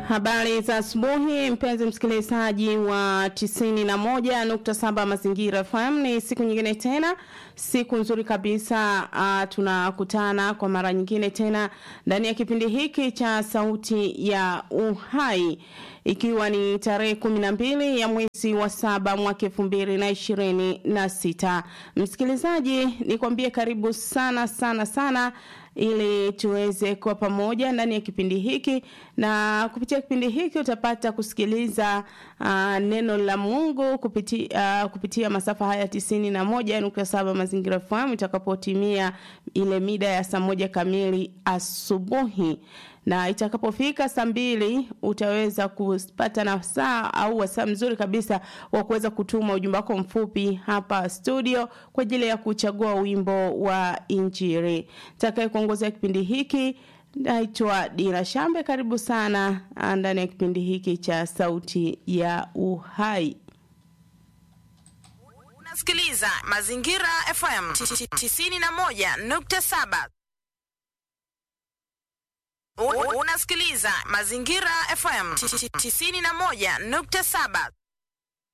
Habari za asubuhi mpenzi msikilizaji wa 91.7 Mazingira FM. Ni siku nyingine tena, siku nzuri kabisa. Uh, tunakutana kwa mara nyingine tena ndani ya kipindi hiki cha Sauti ya Uhai, ikiwa ni tarehe kumi na mbili ya mwezi wa saba mwaka elfu mbili na ishirini na sita. Msikilizaji, nikwambie karibu sana sana sana ili tuweze kuwa pamoja ndani ya kipindi hiki, na kupitia kipindi hiki utapata kusikiliza uh, neno la Mungu kupitia, uh, kupitia masafa haya tisini na moja nukta saba Mazingira FM itakapotimia ile mida ya saa moja kamili asubuhi na itakapofika saa mbili utaweza kupata na saa au wasaa mzuri kabisa wa kuweza kutuma ujumbe wako mfupi hapa studio kwa ajili ya kuchagua wimbo wa Injili. Takaye kuongozea kipindi hiki naitwa Dina Shambe. Karibu sana ndani ya kipindi hiki cha Sauti ya Uhai. Unasikiliza Mazingira FM 91.7. Unasikiliza Mazingira FM 91.7.